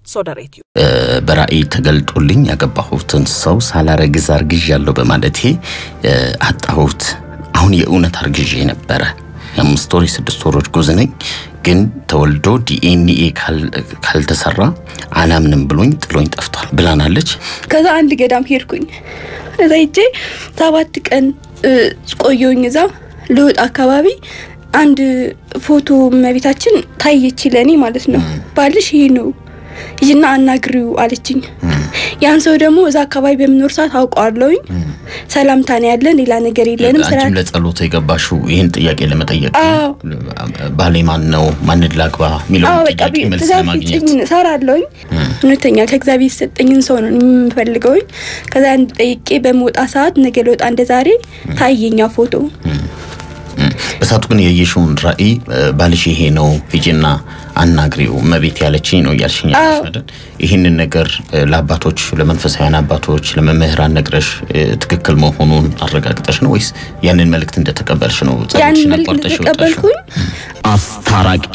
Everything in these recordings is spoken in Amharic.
ሶደሬትዩ በራእይ ተገልጦልኝ ያገባሁትን ሰው ሳላረግዝ አርግዣለሁ በማለቴ አጣሁት። አሁን የእውነት አርግዤ ነበረ። የአምስት ወር የስድስት ወር እርጉዝ ነኝ። ግን ተወልዶ ዲኤንኤ ካልተሰራ አላምንም ብሎኝ ጥሎኝ ጠፍቷል ብላናለች። ከዛ አንድ ገዳም ሄድኩኝ። እዛ ሄጄ ሰባት ቀን ቆየሁኝ። እዛ ልወጥ አካባቢ አንድ ፎቶ እመቤታችን ታየች ለእኔ ማለት ነው። ባልሽ ይሄ ነው ይህና አናግሪው አለችኝ። ያን ሰው ደግሞ እዛ አካባቢ በምኖር ሰዓት አውቀዋለሁኝ። ሰላምታ ነው ያለን፣ ሌላ ነገር የለንም። አንቺም ለጸሎት የገባሽው ይህን ጥያቄ ለመጠየቅ ነው? ባሌ ማን ነው ማንን ላግባ የሚለውን በቃ ጥያቄ መልስ ትእዛዝ ለማግኘት ስጭኝ እሰራለሁኝ። እውነተኛ ከእግዚአብሔር የሰጠኝን ሰው ነው የምፈልገውኝ። ከዛ አንድ ጠይቄ በመውጣ ሰዓት ነገ ለወጣ እንደ ዛሬ ታየኛ ፎቶ በሳቱ ግን የየሽውን ራእይ ባልሽ ይሄ ነው ሂጂና አናግሪው እመቤት ያለችኝ ነው እያልሽኝ ያለሽ አይደል? ይህንን ነገር ለአባቶች ለመንፈሳውያን አባቶች ለመምህራን ነግረሽ ትክክል መሆኑን አረጋግጠሽ ነው ወይስ ያንን መልእክት እንደተቀበልሽ ነው ያን ጸሎትሽን መልክ አቋርጠሽ የወጣሽው? ተቀበልኩኝ። አስታራቂ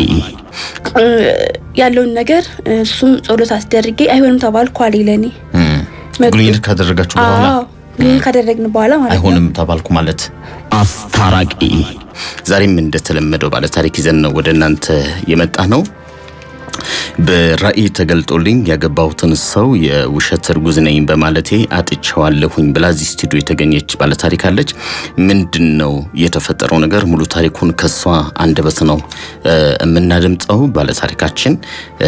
ያለውን ነገር እሱም ጸሎት አስደርጌ አይሆንም ተባልኩ አለ ለኔ። እም፣ ግንኙነት ካደረጋችሁ በኋላ አዎ ግን ካደረግን በኋላ ማለት ነው። አይሆንም ተባልኩ ማለት አስታራቂ። ዛሬም እንደተለመደው ባለ ታሪክ ይዘን ነው ወደ እናንተ የመጣ ነው። በራእይ ተገልጦልኝ ያገባሁትን ሰው የውሸት እርጉዝ ነኝ በማለቴ አጥቼዋለሁኝ ብላ እዚህ ስቱዲዮ የተገኘች ባለታሪክ አለች። ምንድን ነው የተፈጠረው ነገር? ሙሉ ታሪኩን ከሷ አንደበት ነው እ፣ የምናደምጠው። ባለታሪካችን እ፣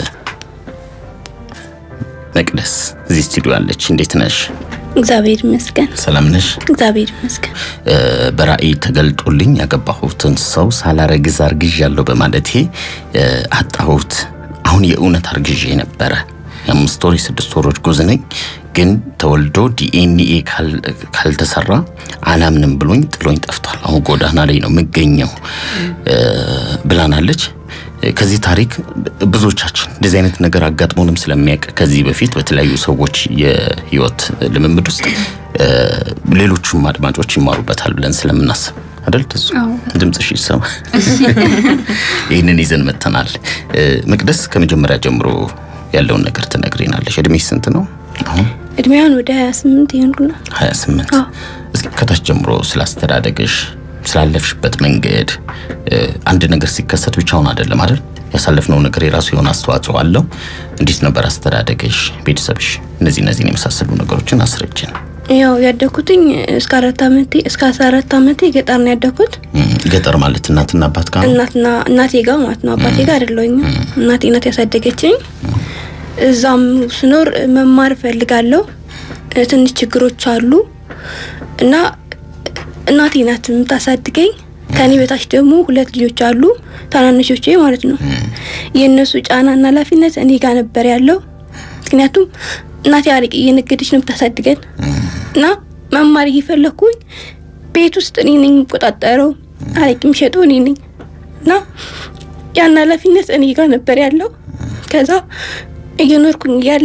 መቅደስ እዚህ ስቱዲዮ አለች። እንዴት ነሽ? እግዚአብሔር ይመስገን፣ ሰላም ነሽ? እግዚአብሔር ይመስገን። እ፣ በራእይ ተገልጦልኝ ያገባሁትን ሰው ሳላረግዝ አርግዣለሁ በማለቴ እ፣ አጣሁት። አሁን የእውነት አርግዤ ነበረ። የአምስት ወር የስድስት ወር እርጉዝ ነኝ። ግን ተወልዶ ዲኤንኤ ካል- ካልተሰራ አላምንም ብሎኝ ጥሎኝ ጠፍቷል። አሁን ጎዳና ላይ ነው የምገኘው እ፣ ብላናለች። ከዚህ ታሪክ ብዙዎቻችን እንደዚህ አይነት ነገር አጋጥሞንም ስለሚያውቅ ከዚህ በፊት በተለያዩ ሰዎች የህይወት ልምምድ ውስጥ እ፣ ሌሎቹም አድማጮች ይማሩበታል ብለን ስለምናስብ አይደል? ትዙ ድምፅሽ ይሰማ። ይህንን ይዘን መጥተናል። እ፣ መቅደስ ከመጀመሪያ ጀምሮ ያለውን ነገር ትነግሪናለሽ። እድሜሽ ስንት ነው አሁን? እድሜያን ወደ 28 ይሆንኩና 28 አዎ። እስኪ ከታች ጀምሮ ስላስተዳደግሽ ስላለፍሽበት መንገድ እ፣ አንድ ነገር ሲከሰት ብቻውን አይደለም አይደል ያሳለፍነው ነገር የራሱ የሆነ አስተዋጽኦ አለው እንዴት ነበር አስተዳደግሽ ቤተሰብሽ እነዚህ እነዚህን የመሳሰሉ ነገሮችን አስረጅን ያው ያደኩትኝ እስከ አራት አመቴ እስከ 14 አመቴ ገጠር ነው ያደኩት። እም፣ ገጠር ማለት እናትና አባት ጋር ነው እናትና እናቴ ጋር ማለት ነው። አባቴ ጋር አይደለሁኝም። እናቴ ናት ያሳደገችኝ። እዛም ስኖር መማር እፈልጋለሁ። እ፣ ትንሽ ችግሮች አሉ እና እናቴ ናት የምታሳድገኝ። ከኔ በታች ደግሞ ሁለት ልጆች አሉ ታናናሾቼ ማለት ነው። የእነሱ ጫናና ኃላፊነት እኔ ጋር ነበር ያለው። ምክንያቱም እናቴ አረቄ እየነገደች ነው የምታሳድገን እና መማር እየፈለኩኝ ቤት ውስጥ እኔ ነኝ የምቆጣጠረው፣ አረቄ የምሸጠው እኔ ነኝ እና ያን ኃላፊነት እኔ ጋር ነበር ያለው። ከዛ እየኖርኩኝ እያለ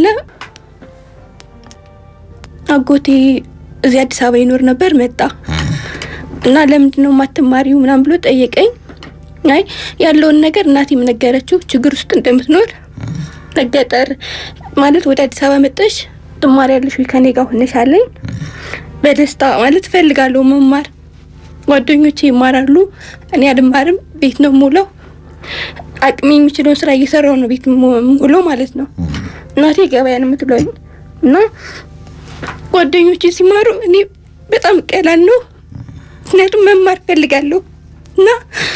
አጎቴ እዚህ አዲስ አበባ ይኖር ነበር መጣ እና ለምንድን ነው የማትማሪው ምናምን ብሎ ጠየቀኝ። አይ ያለውን ነገር እናቴም ነገረችው ችግር ውስጥ እንደምትኖር ገጠር ማለት ወደ አዲስ አበባ መጠሽ ትማሪያለሽ ወይ ከኔ ጋር ሆነሽ አለኝ። በደስታ ማለት እፈልጋለሁ መማር። ጓደኞቼ ይማራሉ፣ እኔ አልማርም። ቤት ነው የምውለው። አቅሜ የሚችለውን ስራ እየሰራው ነው ቤት የምውለው ማለት ነው። እናቴ ገበያ ነው የምትለኝ እና ጓደኞቼ ሲማሩ እኔ በጣም እቀላለሁ። ምክንያቱም መማር እፈልጋለሁ እና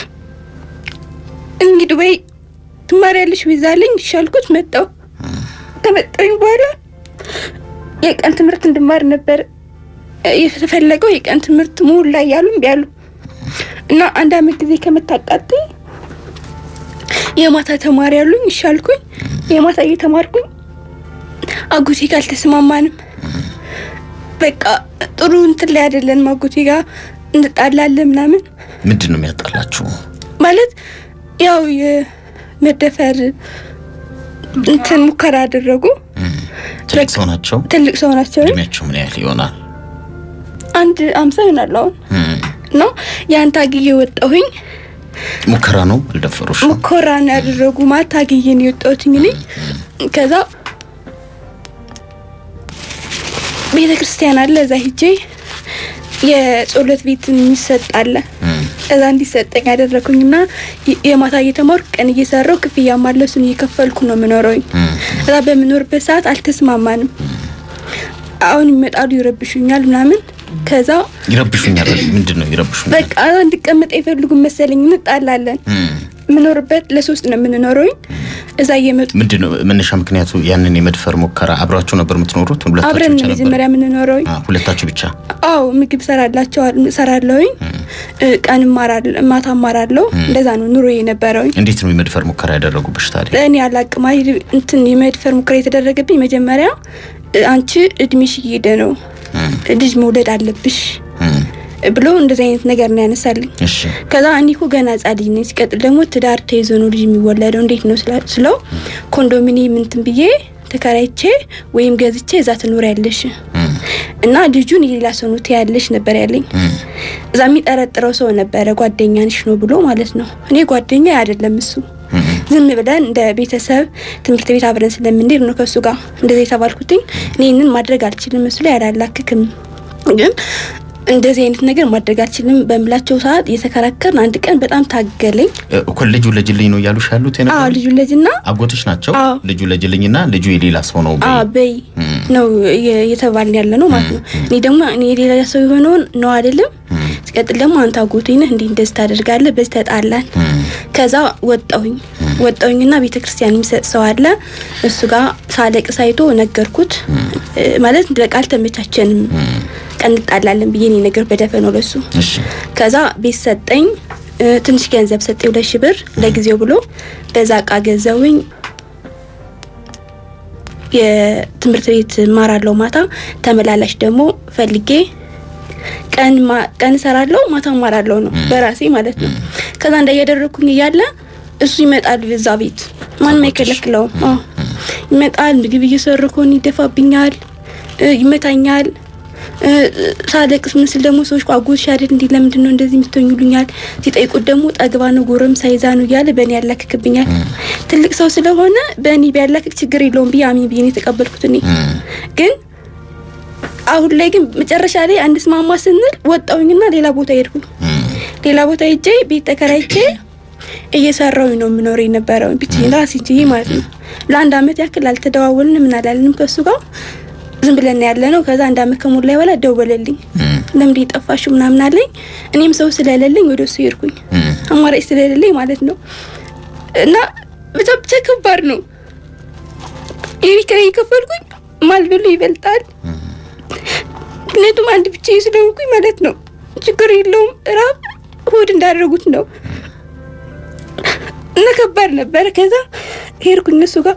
እንግዲህ ዱባይ ትማሪያለሽ ቪዛ አለኝ ይሻልኩት መጣው ከመጣኝ በኋላ የቀን ትምህርት እንድማር ነበር የተፈለገው። የቀን ትምህርት ሙሉ ላይ ያሉ እምቢ አሉ እና አንድ አመት ጊዜ ከምታቃጥኝ የማታ ተማሪ ያሉኝ ይሻልኩኝ። የማታ እየተማርኩኝ አጎቴ ጋር አልተስማማንም። በቃ ጥሩ እንትን ላይ አይደለንም። አጎቴ ጋር እንጣላለን ምናምን ምንድን ነው የሚያጣላችሁ ማለት ያው የመደፈር እንትን ሙከራ አደረጉ። ትልቅ ሰው ናቸው ትልቅ ሰው ናቸው። እድሜያቸው ምን ያህል ይሆናል አንድ አምሳ ይሆናል አሁን እም፣ ነው ያን ታግዬ ወጣሁኝ። ሙከራ ነው አልደፈሩሽ ሙከራ ነው ያደረጉ ማለት ታግዬ ነው የወጣሁትኝ እኔ ከዛ ቤተ ክርስቲያን አለ እዛ ሂጄ የጸሎት ቤት የሚሰጥ አለ እዛ እንዲሰጠኝ ያደረኩኝና የማታ እየተማርኩ ቀን እየሰራው ክፍያ ማለሱን እየከፈልኩ ነው የምኖረውኝ። እዛ በምኖርበት ሰዓት አልተስማማንም። አሁን ይመጣሉ ይረብሹኛል ምናምን ከዛ ይረብሹኛል። ምንድን ነው ይረብሹኛል? በቃ እንድቀመጥ አይፈልጉም መሰለኝ። እንጣላለን። የምኖርበት ለሶስት ነው የምንኖረውኝ። እዛ እየመጡ ምንድን ነው መነሻ ምክንያቱ? ያንን የመድፈር ሙከራ አብራችሁ ነበር የምትኖሩት? ሁለታችሁ አብረን ብቻ ነው ነበር? መጀመሪያ የምንኖረውኝ። አ፣ ሁለታችሁ ብቻ? አዎ ምግብ ሰራላቸው ሰራለሁኝ። ቀን እማራለሁ፣ ማታ እማራለሁ። እንደዛ ነው ኑሮ የነበረውኝ። እንዴት ነው የመድፈር ሙከራ ያደረጉብሽ ታዲያ? እኔ አላቅም። አይ እንትን የመድፈር ሙከራ የተደረገብኝ መጀመሪያ እ፣ አንቺ እድሜሽ እየሄደ ነው ልጅ መውለድ አለብሽ እም፣ ብሎ እንደዚህ አይነት ነገር ነው ያነሳልኝ። እሺ ከዛ እኔ እኮ ገና ህጻን ልጅ ነኝ። ሲቀጥል ደግሞ ትዳር ተይዞ ነው ልጅ የሚወለደው እንዴት ነው ስላ- ስለው ኮንዶሚኒየም እንትን ብዬ ተከራይቼ ወይም ገዝቼ እዛ ትኖሪያለሽ እም፣ እና ልጁን የሌላ ሰው ነው ትያለሽ ነበር ያለኝ። እም፣ እዛ የሚጠረጥረው ሰው ነበረ ጓደኛንሽ ነው ብሎ ማለት ነው። እኔ ጓደኛ አይደለም እሱ እም፣ ዝም ብለን እንደ ቤተሰብ ትምህርት ቤት አብረን ስለምንሄድ ነው ከእሱ ጋር እንደዚህ የተባልኩትኝ። እኔ ይህንን ማድረግ አልችልም፣ እሱ ላይ አላላክክም፣ ግን እንደዚህ አይነት ነገር ማድረግ አልችልም በምላቸው ሰዓት እየተከራከርን አንድ ቀን በጣም ታገለኝ። እ፣ እኮ ልጁ ለጅልኝ ነው እያሉሽ ያሉት አዎ የነበረው? ልጁ ልጅና አጎትሽ ናቸው? አዎ። ልጁ ለጅልኝና ልጁ የሌላ ሰው ነው በይ። አ በይ ነው የ- እየተባልን ያለ ነው ማለት ነው። እኔ ደግሞ እኔ የሌላ ሰው የሆነውን ነው አይደለም። ሲቀጥል ደግሞ አንተ አጎቴ ነህ እንዲህ እንደዚህ ታደርጋለህ፣ በዚህ ተጣላን። እም፣ ከዛ ወጣሁኝ ወጣሁኝና ቤተ ክርስቲያን የሚሰጥ ሰው አለ እሱ ጋር ሳለቅስ አይቶ ነገርኩት። እ፣ ማለት በቃ አልተመቻቸንም፣ ቀን እንጣላለን ብዬ እኔ ነገር በደፈነው ለሱ እሺ ከዛ ቤት ሰጠኝ። እ፣ ትንሽ ገንዘብ ሰጠኝ፣ ሁለት ሺህ ብር ለጊዜው ብሎ በዛ እቃ ገዘውኝ። የትምህርት ቤት እማራለሁ ማታ፣ ተመላላሽ ደግሞ ፈልጌ ቀን ማ- ቀን እሰራለሁ ማታ እማራለሁ ነው በራሴ ማለት ነው። ከዛ እንዳያደረኩኝ እያለ እሱ ይመጣል እዛ ቤት ማንም አይከለክለውም። አዎ ይመጣል። ምግብ እየሰሩ ከሆነ ይደፋብኛል፣ እ፣ ይመታኛል። እ፣ ሳለቅስ ምስል ደግሞ ሰዎች አጎትሽ አይደል እንዲህ ለምንድን ነው እንደዚህ የምትሆኝ ይሉኛል። ሲጠይቁት ደግሞ ጠግባ ነው ጎረምሳ ይዛ ነው እያለ በእኔ ያላክክብኛል። ትልቅ ሰው ስለሆነ በእኔ ቢያላክክ ችግር የለውም ብዬ አሚን ብዬ ነው የተቀበልኩት እኔ እም፣ ግን አሁን ላይ ግን መጨረሻ ላይ አንድ ስማማ ስንል ወጣሁኝና ሌላ ቦታ ሄድኩኝ። እም፣ ሌላ ቦታ ሄጄ ቤት ተከራይቼ እየሰራሁኝ ነው የምኖረው የነበረው ብቻዬን ራሴን ችዬ ማለት ነው። ለአንድ አመት ያክል አልተደዋወልንም ምን አላልንም ከእሱ ጋር ዝም ብለን ያለ ነው። ከዛ አንድ አመት ከሞላ በኋላ ደወለልኝ። እም፣ ለምንድን የጠፋሽው ምናምን አለኝ። እኔም ሰው ስለሌለኝ ወደ እሱ ሄድኩኝ እም፣ አማራጭ ስለሌለኝ ማለት ነው። እና ብቻ ብቻ ከባድ ነው። የቤት ኪራይ የከፈልኩኝ ማልበሉ ይበልጣል። ምክንያቱም አንድ ብቻ ስለሆንኩኝ ማለት ነው። ችግር የለውም ራብ ሆድ እንዳደረጉት ነው እና ከባድ ነበረ። ከዛ ሄድኩኝ እነሱ ጋር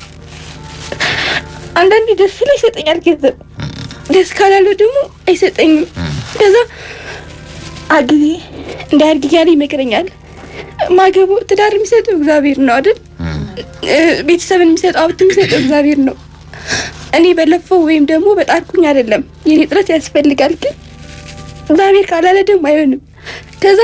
አንዳንዴ ደስ ሲል ይሰጠኛል ገንዘብ፣ ደስ ካላለው ደግሞ አይሰጠኝም። ከዛ አግቢ እንዳያድግ እያለ ይመክረኛል። ማገቡ ትዳር የሚሰጠው እግዚአብሔር ነው አይደል? እ፣ ቤተሰብን የሚሰጠው ሀብት የሚሰጠው እግዚአብሔር ነው። እኔ በለፈው ወይም ደግሞ በጣርኩኝ አይደለም። የኔ ጥረት ያስፈልጋል፣ ግን እግዚአብሔር ካላለ ደግሞ አይሆንም። ከዛ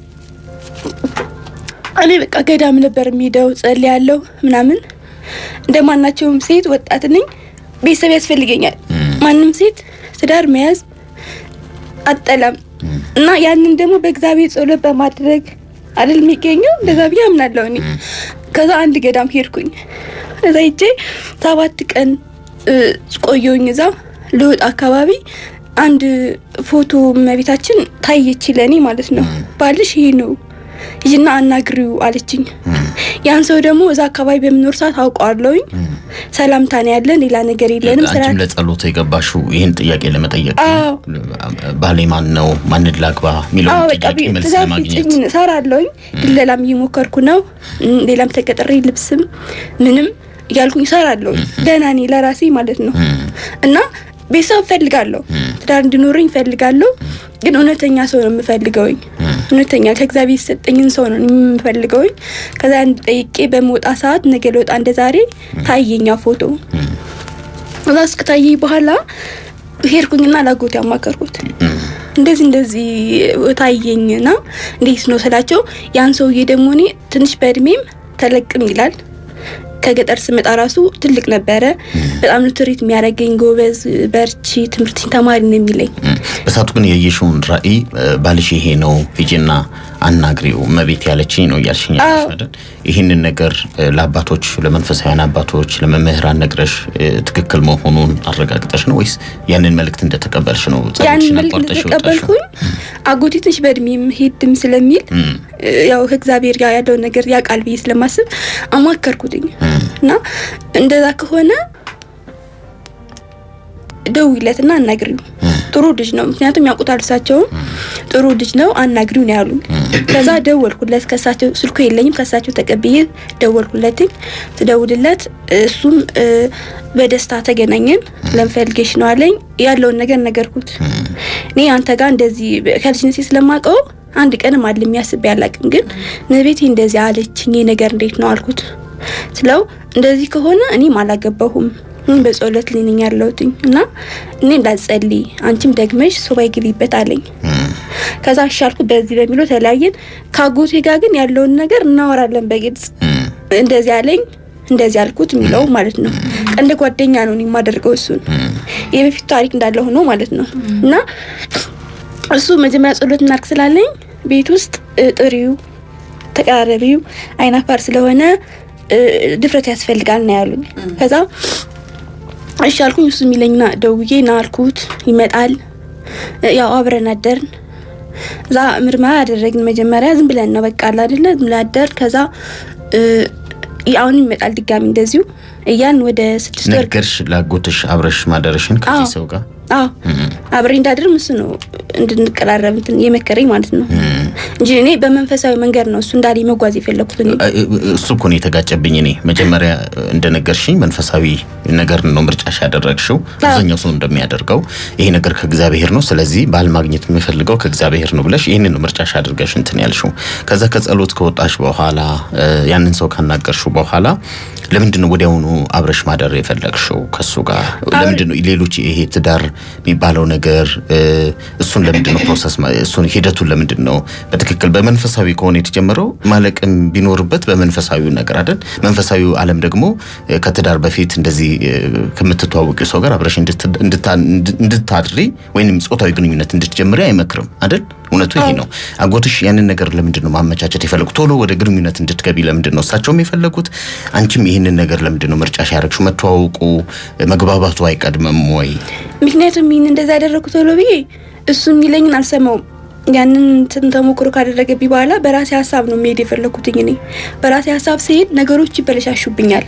እኔ በቃ ገዳም ነበር የሚሄደው ጸልያለሁ ምናምን። እንደማናቸውም ሴት ወጣት ነኝ፣ ቤተሰብ ያስፈልገኛል። ማንም ሴት ትዳር መያዝ አጠላም እና ያንን ደግሞ በእግዚአብሔር ጸሎት በማድረግ አይደል የሚገኘው። እንደዛ ብዬ አምናለሁ እኔ። ከዛ አንድ ገዳም ሄድኩኝ። እዛ ሂጄ ሰባት ቀን እ፣ ቆየሁኝ። እዛ ልወጥ አካባቢ አንድ ፎቶ እመቤታችን ታየች ለእኔ ማለት ነው። ባልሽ ይሄ ነው ይህና አናግሪው አለችኝ። ያን ሰው ደግሞ እዛ አካባቢ በምኖር ሰዓት አውቀዋለሁኝ። ሰላምታ ነው ያለን፣ ሌላ ነገር የለንም። ስራ አንቺም ለጸሎት የገባሽው ይህን ጥያቄ ለመጠየቅ ነው? አዎ። ባሌ ማን ነው? ማንን ላግባ አዎ የሚለውን በቃ ጥያቄ መልስ ትእዛዝ ለማግኘት ስጭኝ እሰራለሁኝ። ድለላም እየሞከርኩ ነው። እም፣ ሌላም ተቀጥሬ ልብስም ምንም እያልኩኝ እሰራለሁ። ደህና ነኝ ለራሴ ማለት ነው። እና ቤተሰብ እፈልጋለሁ፣ ትዳር እንዲኖረኝ እፈልጋለሁ። ግን እውነተኛ ሰው ነው የምፈልገውኝ። እውነተኛ ከእግዚአብሔር የሰጠኝን ሰው ነው የምፈልገውኝ። ከዛ አንድ ጠይቄ በመውጣ ሰዓት ነገ ለወጣ እንደ ዛሬ ታየኛ ፎቶ እዛ እስከታየኝ በኋላ ሄድኩኝና ላጎት ያማከርኩት እንደዚህ እንደዚህ ታየኝና እንዴት ነው ስላቸው፣ ያን ሰውዬ ደግሞ እኔ ትንሽ በእድሜም ተለቅም ይላል ከገጠር ስመጣ ራሱ ትልቅ ነበረ። በጣም ነው ትሪት የሚያደርገኝ። ጎበዝ፣ በርቺ፣ ትምህርትን ተማሪ ነው የሚለኝ። በሳቱ ግን የየሽውን ራዕይ ባልሽ ይሄ ነው ሂጂና አናግሪው እመቤት ያለችኝ ነው እያልሽኝ ያለሽ አይደል? ይህንን ነገር ለአባቶች ለመንፈሳዊያን አባቶች ለመምህራን ነግረሽ ትክክል መሆኑን አረጋግጠሽ ነው ወይስ ያንን መልእክት እንደተቀበልሽ ነው? ያንን መልእክት እንደተቀበልኩኝ አጎቴ ትንሽ በእድሜም ሄድም ስለሚል ያው ከእግዚአብሔር ጋር ያለውን ነገር ያውቃል ብዬ ስለማስብ አማከርኩትኝ እና እንደዛ ከሆነ ደውይለትና አናግሪው ጥሩ ልጅ ነው። ምክንያቱም ያውቁታል እሳቸውም ጥሩ ልጅ ነው አናግሪው ነው ያሉኝ። ከዛ ደወልኩለት ከሳቸው ስልኩ የለኝም ከሳቸው ተቀብዬ ደወልኩለትኝ። ስደውልለት እሱም በደስታ ተገናኘን። ለምፈልጌሽ ነው አለኝ። ያለውን ነገር ነገርኩት። እኔ አንተ ጋር እንደዚህ ከልጅነቴ ስለማውቀው አንድ ቀንም አለ የሚያስብ ያላቅም ግን ነቤቴ እንደዚህ አለችኝ ነገር እንዴት ነው አልኩት። ስለው እንደዚህ ከሆነ እኔም አላገባሁም በጸሎት ላይ ነኝ ያለሁትኝ እና እኔ እንዳትጸልይ አንቺም ደግመሽ ሱባኤ ግቢበት አለኝ። ከዛ አሻልኩ በዚህ በሚለው ተለያየን። ከአጎቴ ጋር ግን ያለውን ነገር እናወራለን በግልጽ እንደዚህ አለኝ እንደዚህ አልኩት የሚለው ማለት ነው። እንደ ጓደኛ ነው እኔ የማደርገው እሱን የበፊቱ ታሪክ እንዳለ ሆኖ ማለት ነው እና እሱ መጀመሪያ ጸሎት እናርግ ስላለኝ ቤት ውስጥ ጥሪው ተቀራረቢው አይናፋር ስለሆነ ድፍረት ያስፈልጋል ነው ያሉኝ። ከዛ እሺ አልኩኝ። እሱ የሚለኝና ደውዬ ና አልኩት። ይመጣል። ያው አብረን አደርን። እዛ ምርመራ ያደረግን መጀመሪያ ዝም ብለን ነው በቃ አለ አይደለ ዝም ብለን አደርን። ከዛ አሁን ይመጣል ድጋሚ እንደዚሁ እያን ወደ ስድስት ወር ነገርሽ ላጎትሽ አብረሽ ማደረሽን ከዚህ ሰው ጋር አዎ አብሬ እንዳድርም እሱ ነው እንድንቀራረብ እንትን የመከረኝ ማለት ነው እንጂ እኔ በመንፈሳዊ መንገድ ነው እሱ እንዳለኝ መጓዝ የፈለኩት። እኔ እሱ እኮ ነው የተጋጨብኝ። እኔ መጀመሪያ እንደነገርሽኝ መንፈሳዊ ነገር ነው ምርጫሽ ያደረግሽው፣ አብዛኛው ሰው እንደሚያደርገው ይሄ ነገር ከእግዚአብሔር ነው፣ ስለዚህ ባል ማግኘት የምፈልገው ከእግዚአብሔር ነው ብለሽ ይህንን ነው ምርጫሽ አድርገሽ እንትን ያልሽው። ከዛ ከጸሎት ከወጣሽ በኋላ ያንን ሰው ካናገርሽው በኋላ ለምንድን ነው ወዲያውኑ አብረሽ ማደር የፈለግሽው ከሱ ጋር? ለምንድን ነው ሌሎች ይሄ ትዳር የሚባለው ነገር እሱን ለምንድን ነው ፕሮሰስ እሱን ሂደቱን ለምንድን ነው በትክክል በመንፈሳዊ ከሆነ የተጀመረው ማለቅም ቢኖርበት በመንፈሳዊው ነገር አይደል? መንፈሳዊው ዓለም ደግሞ ከትዳር በፊት እንደዚህ ከምትተዋወቂው ሰው ጋር አብረሽ እንድታድሪ ወይንም ጾታዊ ግንኙነት እንድትጀምሪ አይመክርም አይደል? እውነቱ ይሄ ነው። አጎትሽ ያንን ነገር ለምንድን ነው ማመቻቸት የፈለጉት? ቶሎ ወደ ግንኙነት እንድትገቢ ለምንድን ነው እሳቸውም የፈለጉት? አንቺም ይህንን ነገር ለምንድን ነው ምርጫሽ ያደረግሽው? መተዋወቁ መግባባቱ አይቀድምም ወይ? ምክንያቱም ይህን እንደዛ ያደረግኩት ቶሎ ብዬ እሱ የሚለኝን አልሰማውም። ያንን እንትን ተሞክሮ ካደረገብኝ በኋላ በራሴ ሀሳብ ነው መሄድ የፈለኩትኝ። እኔ በራሴ ሀሳብ ስሄድ ነገሮች ይበለሻሹብኛል።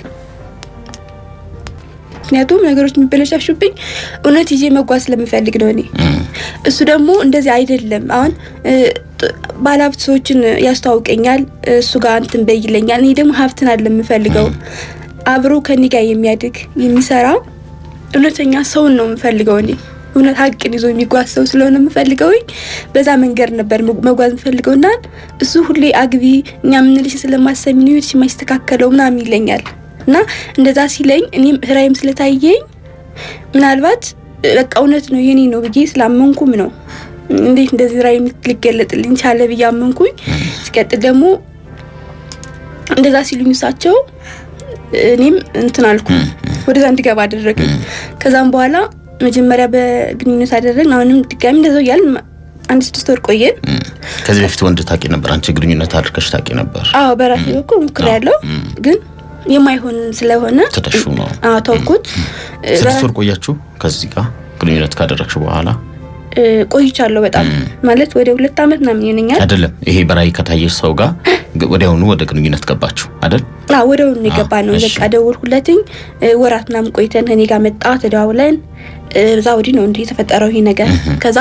ምክንያቱም ነገሮች የሚበለሻሹብኝ እውነት ይዤ መጓዝ ስለምፈልግ ነው። እኔ እሱ ደግሞ እንደዚህ አይደለም። አሁን ባለሀብት ሰዎችን ያስተዋውቀኛል፣ እሱ ጋር እንትን በይ ይለኛል። እኔ ደግሞ ሀብትን አለ የምፈልገው አብሮ ከኔ ጋር የሚያድግ የሚሰራ እውነተኛ ሰውን ነው የምፈልገው እኔ እውነት ሀቅን ይዞ የሚጓዝ ሰው ስለሆነ የምፈልገው በዛ መንገድ ነበር መጓዝ የምፈልገው እና እሱ ሁሌ አግቢ እኛ የምንልሽ ስለማሰሚ ነው ይኸውልሽ የማይስተካከለው ምናምን ይለኛል እና እንደዛ ሲለኝ እኔም ህራይም ስለታየኝ ምናልባት በቃ እውነት ነው የኔ ነው ብዬ ስላመንኩም ነው እንዴት እንደዚህ ራይ ሊገለጥልኝ ቻለ ብዬ አመንኩኝ። ሲቀጥል ደግሞ እንደዛ ሲሉኝ እሳቸው እኔም እንትን አልኩ ወደዛ እንድገባ አደረግኝ። ከዛም በኋላ መጀመሪያ በግንኙነት አደረግን። አሁንም ድጋሚ እንደዛው እያልን አንድ ስድስት ወር ቆየን። ከዚህ በፊት ወንድ ታውቂ ነበር? አንቺ ግንኙነት አድርገሽ ታውቂ ነበር? አዎ በራሴ በኩል ሞክሬያለሁ፣ ግን የማይሆን ስለሆነ ትተሹ ነው? አዎ ተውኩት። ስድስት ወር ቆያችሁ ከዚህ ጋር ግንኙነት ካደረግሽ በኋላ? ቆይቻለሁ በጣም ማለት ወደ ሁለት ዓመት ምናምን ይሆነኛል። አይደለም ይሄ በራእይ ከታየሽ ሰው ጋር ወዲያውኑ ወደ ግንኙነት ገባችሁ አይደል? አዎ ወዲያውኑ የገባ ነው። በቃ ደወልኩለትኝ ወራት ምናምን ቆይተን እኔ ጋር መጣ፣ ተደዋውለን እዛ ወዲህ ነው እንዲህ የተፈጠረው ይሄ ነገር። ከዛ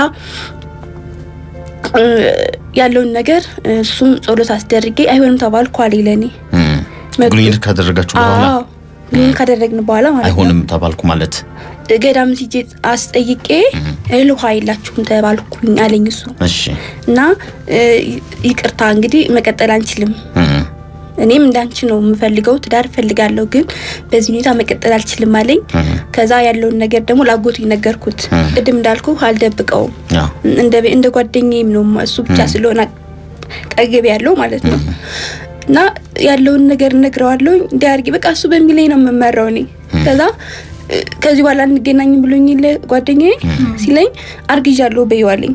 ያለውን ነገር እሱም ጸሎት አስደርጌ አይሆንም ተባልኩ አለ ለኔ ግንኙነት ካደረጋችሁ በኋላ ግንኙነት ካደረግን በኋላ ማለት ነው። አይሆንም ተባልኩ ማለት ገዳም ሲጄ አስጠይቄ እህል ውሃ የላችሁም ተባልኩኝ አለኝ እሱ። እሺ እና ይቅርታ እንግዲህ መቀጠል አንችልም እኔም እንዳንቺ ነው የምፈልገው፣ ትዳር እፈልጋለሁ፣ ግን በዚህ ሁኔታ መቀጠል አልችልም አለኝ። ከዛ ያለውን ነገር ደግሞ ላጎቱ ነገርኩት። ቅድም እንዳልኩ አልደብቀውም፣ እንደ ጓደኛዬም ነው እሱ ብቻ ስለሆነ ቀገብ ያለው ማለት ነው። እና ያለውን ነገር እነግረዋለሁ እንዲያርጊ በቃ እሱ በሚለኝ ነው የምመራው እኔ ከዛ እ፣ ከዚህ በኋላ እንገናኝ ብሎኝ የለ ጓደኛዬ ሲለኝ አርግዣለሁ በይዋለኝ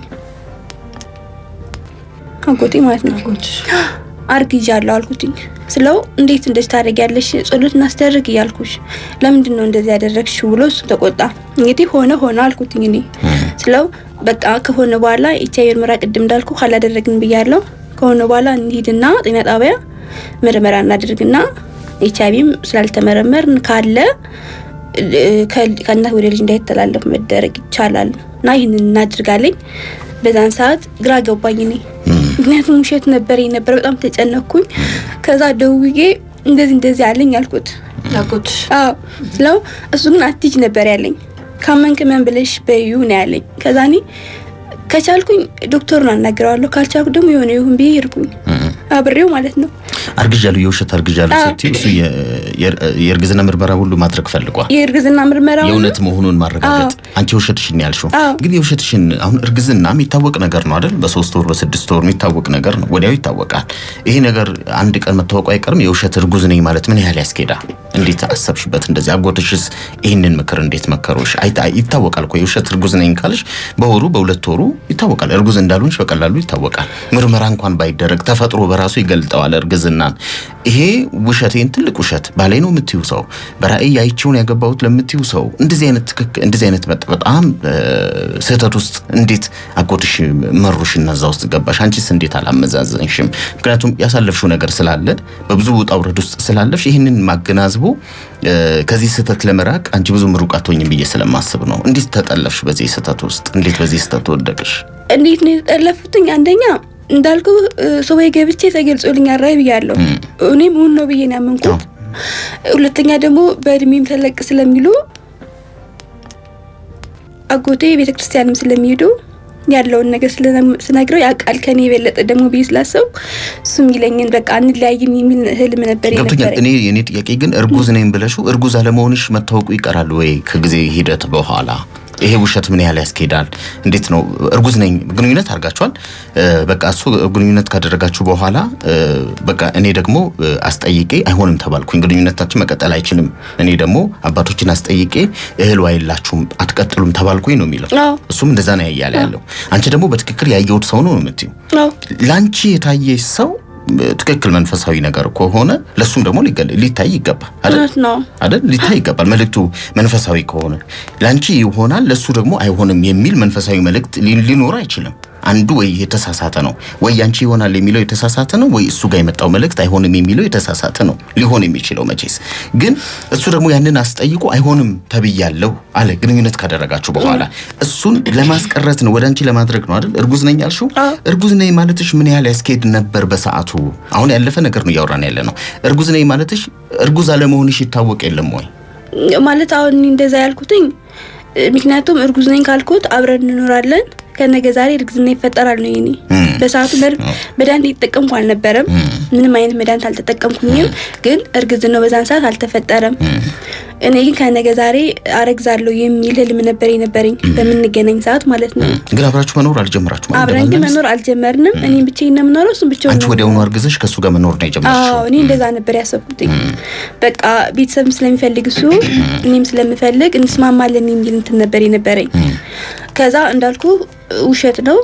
አጎቴ ማለት ነው አርግዣለሁ አልኩትኝ ስለው እንዴት እንደዚህ ታደርጊያለሽ ጸሎት እናስደርግ እያልኩሽ ለምንድን ነው እንደዚህ ያደረግሽው ብሎ እሱ ተቆጣ እንግዲህ ሆነ ሆነ አልኩትኝ እኔ ስለው በቃ ከሆነ በኋላ ኤች አይ ቪ ምርመራ ቅድም እንዳልኩ ካላደረግን ብያለሁ ከሆነ በኋላ እንሂድና ጤና ጣቢያ ምርመራ እናደርግና ኤች አይ ቪም ስላልተመረመርን ካለ እ፣ ከ- ከእናት ወደ ልጅ እንዳይተላለፍ መደረግ ይቻላል እና ይህንን እናድርጋለኝ በዛን ሰዓት ግራ ገባኝ እኔ ምክንያቱም ውሸት ነበር ነበር በጣም ተጨነኩኝ ከዛ ደውዬ እንደዚህ እንደዚህ አለኝ አልኩት ያጎት አዎ ስለው እሱ ግን አትሂጂ ነበር ያለኝ ካመንክ መን ብለሽ በዩ ነው ያለኝ ከዛ እኔ ከቻልኩኝ ዶክተሩን አናግረዋለሁ ካልቻልኩ ደግሞ የሆነ ይሁን ብዬ ሄድኩኝ አብሬው ማለት ነው አርግዣለሁ የውሸት አርግዣለሁ አዎ። ስትይ እሱ የ- የር- የእርግዝና ምርመራ ሁሉ ማድረግ ፈልጓል የእርግዝና ምርመራ የእውነት መሆኑን ማረጋገጥ አንቺ የውሸትሽን ያልሽው አዎ። ግን የውሸትሽን አሁን እርግዝና የሚታወቅ ነገር ነው አይደል በሶስት ወር በስድስት ወር የሚታወቅ ነገር ነው ወዲያው ይታወቃል ይሄ ነገር አንድ ቀን መታወቁ አይቀርም የውሸት እርጉዝ ነኝ ማለት ምን ያህል ያስኬዳል እንዴት አሰብሽበት እንደዚህ አጎትሽስ ይህንን ምክር እንዴት መከሮሽ አይታ- ይታወቃል እኮ የውሸት እርጉዝ ነኝ ካልሽ በወሩ በሁለት ወሩ ይታወቃል እርጉዝ እንዳልሆንሽ በቀላሉ ይታወቃል ምርመራ እንኳን ባይደረግ ተፈጥሮ በራሱ ይገልጠዋል እርግዝናን ይሄ ውሸቴን ትልቅ ውሸት ባሌ ነው የምትዩ ሰው በራእይ አይቼውን ያገባሁት ለምትዩ ሰው እንደዚህ አይነት ትክክል እንደዚህ አይነት በጣ- በጣም እ፣ ስህተት ውስጥ እንዴት አጎትሽ መሩሽ እና እዛ ውስጥ ገባሽ አንቺስ እንዴት አላመዛዘንሽም ምክንያቱም ያሳለፍሽው ነገር ስላለ በብዙ ውጣ ውረድ ውስጥ ስላለፍሽ ይህንን ማገናዝቦ እ፣ ከዚህ ስህተት ለመራቅ አንቺ ብዙ ሩቅ አትሆኝም ብዬ ስለማስብ ነው እንዴት ተጠለፍሽ በዚህ ስህተት ውስጥ እንዴት በዚህ ስህተት ወደቅሽ እንዴት ነው የተጠለፉትኝ? አንደኛ እንዳልኩ ሱባኤ ገብቼ ተገልጾልኛል ራይ ብያለሁ። እኔም እውን ነው ብዬ ነው ያመንኩት። ሁለተኛ ደግሞ በእድሜም ተለቅ ስለሚሉ አጎቴ ቤተ ክርስቲያንም ስለሚሄዱ ያለውን ነገር ስለ- ስነግረው ያውቃል ከኔ የበለጠ ደግሞ ብዬ ስላሰብኩ እሱ የሚለኝን በቃ እንለያይም የሚል ህልም ነበር ገብቶኛል። የነበረኝ። እኔ የኔ ጥያቄ ግን እርጉዝ ነኝ ብለሽው እርጉዝ አለመሆንሽ መታወቁ ይቀራል ወይ ከጊዜ ሂደት በኋላ? ይሄ ውሸት ምን ያህል ያስኬዳል? እንዴት ነው እርጉዝ ነኝ ግንኙነት አድርጋችኋል? እ፣ በቃ እሱ ግንኙነት ካደረጋችሁ በኋላ እ፣ በቃ እኔ ደግሞ እ፣ አስጠይቄ አይሆንም ተባልኩኝ፣ ግንኙነታችን መቀጠል አይችልም። እኔ ደግሞ አባቶችን አስጠይቄ እህል አይላችሁም አትቀጥሉም ተባልኩኝ ነው የሚለው። አዎ እሱም እንደዛ ነው ያያለ ያለው። አንቺ ደግሞ በትክክል ያየሁት ሰው ነው ነው የምትይው። አዎ ላንቺ የታየሽ ሰው እ፣ ትክክል መንፈሳዊ ነገር ከሆነ ለሱም ደግሞ ሊገለ- ሊታይ ይገባል አይደል? እውነት ነው። አይደል? ሊታይ ይገባል። መልእክቱ መንፈሳዊ ከሆነ ላንቺ ይሆናል ለሱ ደግሞ አይሆንም የሚል መንፈሳዊ መልእክት ሊ- ሊኖር አይችልም። አንዱ ወይ የተሳሳተ ነው ወይ ያንቺ ይሆናል የሚለው የተሳሳተ ነው ወይ እሱ ጋር የመጣው መልእክት አይሆንም የሚለው የተሳሳተ ነው ሊሆን የሚችለው መቼስ። ግን እሱ ደግሞ ያንን አስጠይቆ አይሆንም ተብያለሁ አለ ግንኙነት ካደረጋችሁ በኋላ እሱን ለማስቀረት ነው ወደ አንቺ ለማድረግ ነው አይደል? እርጉዝ ነኝ ያልሽው አዎ። እርጉዝ ነኝ ማለትሽ ምን ያህል ያስኬድ ነበር በሰዓቱ? አሁን ያለፈ ነገር ነው እያወራን ያለ ነው። እርጉዝ ነኝ ማለትሽ እርጉዝ አለመሆንሽ ይታወቅ የለም ወይ? ማለት አሁን እኔ እንደዛ ያልኩትኝ እ፣ ምክንያቱም እርጉዝ ነኝ ካልኩት አብረን እንኖራለን ከነገ ዛሬ እርግዝና ይፈጠራል ነው የኔ። እም። በሰዓቱ መድ- መድኃኒት እየተጠቀምኩ አልነበረም። ምንም አይነት መድኃኒት አልተጠቀምኩኝም። ግን እርግዝናው በዛን ሰዓት አልተፈጠረም። እኔ ግን ከነገ ዛሬ አረግዛለሁ የሚል ህልም ነበር የነበረኝ በምንገናኝ ሰዓት ማለት ነው። ግን አብራችሁ መኖር አልጀመራችሁ ማለት አብረን ግን መኖር አልጀመርንም። እኔም ብቻዬን ነው የምኖረው፣ እሱም ብቻውን አንቺ ነው ወዲያውኑ አርግዘሽ ከእሱ ጋር መኖር ነው የጀመርሽው? አዎ እኔ እንደዛ ነበር ያሰብኩትኝ። በቃ ቤተሰብም ስለሚፈልግ እሱ እኔም ስለምፈልግ እንስማማለን የሚል እንትን ነበር የነበረኝ። ከዛ እንዳልኩ ውሸት ነው።